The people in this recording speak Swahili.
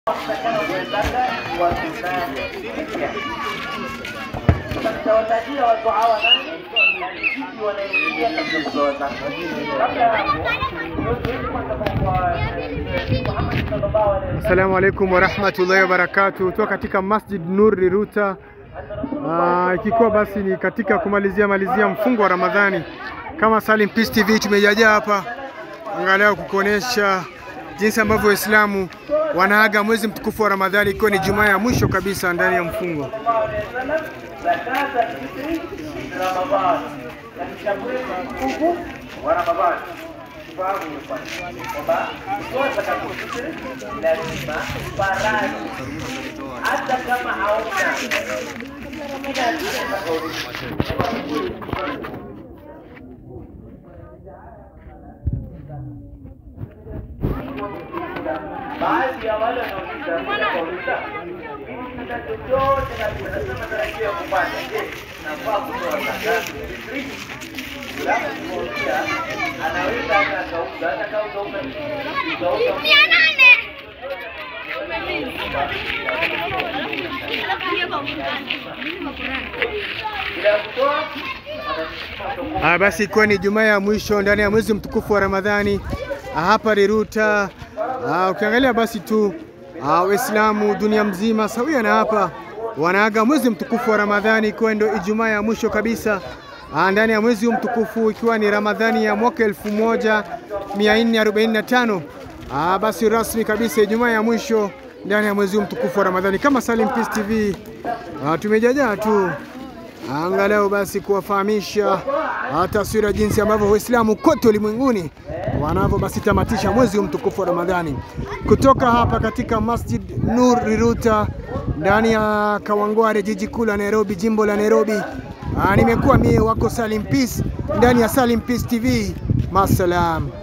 Tutawatajia watu hawa nani na ni vipi wanaingia katika kutoa zaka. Kabla ya hapo, tuweze kwanza kwa Muhammad sallallahu alaihi wasallam Assalamu alaikum warahmatullahi wabarakatuh. Tuko katika Masjid Nur Riruta, Ah, ikikuwa basi ni katika kumalizia malizia mfungo wa Ramadhani. Kama Salim Peace TV tumejajaa hapa angalau kukuonesha jinsi ambavyo Waislamu wanaaga mwezi mtukufu wa Ramadhani, ikiwa ni Jumaa ya mwisho kabisa ndani ya mfungo. sallallahu alaihi wasallam zakat al-fitri min Ramadhan, katika mwezi mtukufu wa Ramadhani. Tufahamu hiyo kwanza kwamba kutoa zakat al-fitri ni lazima faradhi, hata kama hauna baadhi ya wale wanaouliza wanauliza mimi sina chochote na nasema natarajia kupata, je, nafaa kutoa zakatu fitri? Alafu kumwambia anaweza hata akauza hata kauza ume ukauza bila kutoa Ah, basi ikiwa ni Jumaa ya mwisho ndani ya mwezi mtukufu wa Ramadhani ah, hapa Riruta. Ah, ukiangalia basi tu ah, Waislamu dunia mzima sawia na hapa wanaaga mwezi mtukufu wa Ramadhani ikiwa ndio Ijumaa ya mwisho kabisa ah, ndani ya mwezi huu mtukufu ikiwa ni Ramadhani ya mwaka 1445 ah, basi rasmi kabisa Ijumaa ya mwisho ndani ya mwezi huu mtukufu wa Ramadhani. Kama Salim Peace TV ah, tumejajaa tu angalau basi kuwafahamisha ah, taswira jinsi ambavyo Waislamu kote ulimwenguni wanavyo basi tamatisha mwezi huu mtukufu wa Ramadhani kutoka hapa katika Masjid Nur Riruta ndani ya Kawangware, jiji kuu la Nairobi, jimbo la Nairobi. Ah, nimekuwa mie wako Salim Peace ndani ya Salim Peace TV. Masalam.